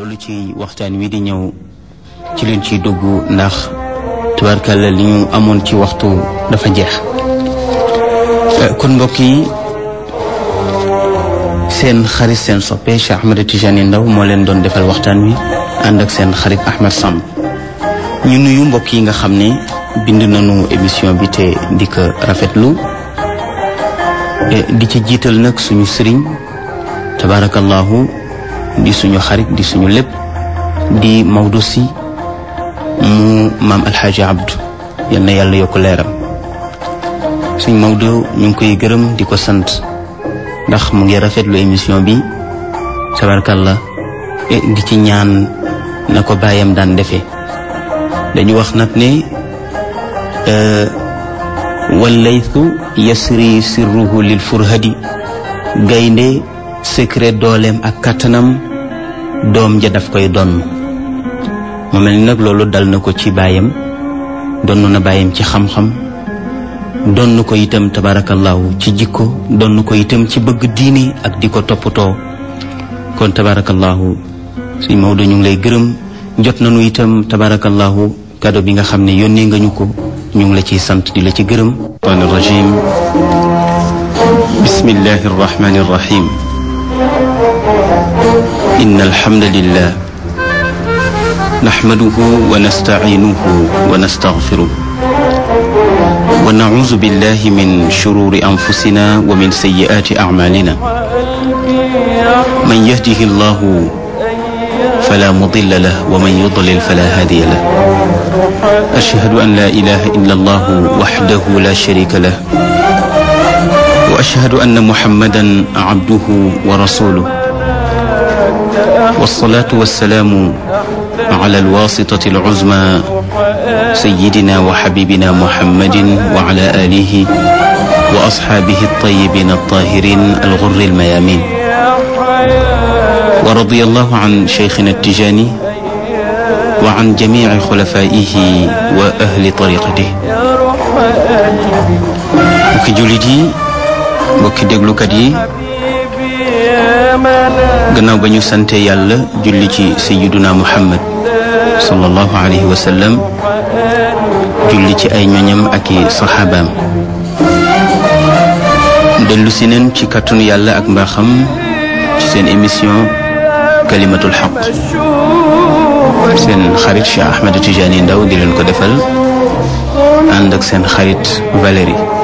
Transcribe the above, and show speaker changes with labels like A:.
A: loolu ci waxtaan wi di ñëw ci leen ciy dugg ndax tubaarkàlla li ñu amoon ci waxtu dafa jeex kon mbokk yi seen xarit seen soppe Cheikh Ahmed Tidiane Ndao moo leen doon defal waxtaan wi ànd ak seen xarit Ahmed Samb ñu nuyu mbokk yi nga xam ne bind nañu émission bi te di ko rafetlu di ci jiital nag suñu sëriñ tabarakallahu di suñu xarit di suñu lépp di Maodo si mu maam alxaaji abdu yal na yàlla yokk leeram suñ Maodo ñu ngi koy gërëm di ko sant ndax mu ngi rafetlu émission bi tabarakallah di ci ñaan na ko bàyyam daan defee dañu wax nag ne wallaytu yasri sirruhu lil furhadi gaynde secret dooleem ak kattanam doom ja daf koy donn mu mel ni nag loolu dal na ko ci baayam donn na baayam ci xam-xam donn ko itam tabarakallahu ci jikko donn ko itam ci bëgg diini ak di ko toppatoo kon tabarakallahu suñ Maodo ñu ngi lay gërëm jot nañu itam tabarakallahu kado bi nga xam ne yónnee nga ñu ko ñu ngi la ciy sant di la ci gërëm an rajim bismillahi arrahmani arrahim إن الحمد لله نحمده ونستعينه ونستغفره ونعوذ بالله من شرور أنفسنا ومن سيئات أعمالنا من يهده الله فلا مضل له ومن يضلل فلا هادي له أشهد أن لا إله إلا الله وحده لا شريك له وأشهد أن محمدا عبده ورسوله والصلاة والسلام على الواسطة العزمى سيدنا وحبيبنا محمد وعلى آله وأصحابه الطيبين الطاهرين الغر الميامين ورضي الله عن شيخنا التجاني وعن جميع خلفائه وأهل طريقته وكي جلدي وكي دقلكدي gannaaw ba ñu sante yàlla julli ci sayiduna muhammad sallallahu alayhi wa sallam julli ci ay ñoñam ak i saxaabaam dellu si neen ci kàttanu yàlla ak mbaaxam ci seen émission kalimatul xaq seen xarit Cheikh Ahmed Tidiane Ndao di leen ko defal ànd ak seen xarit Valérie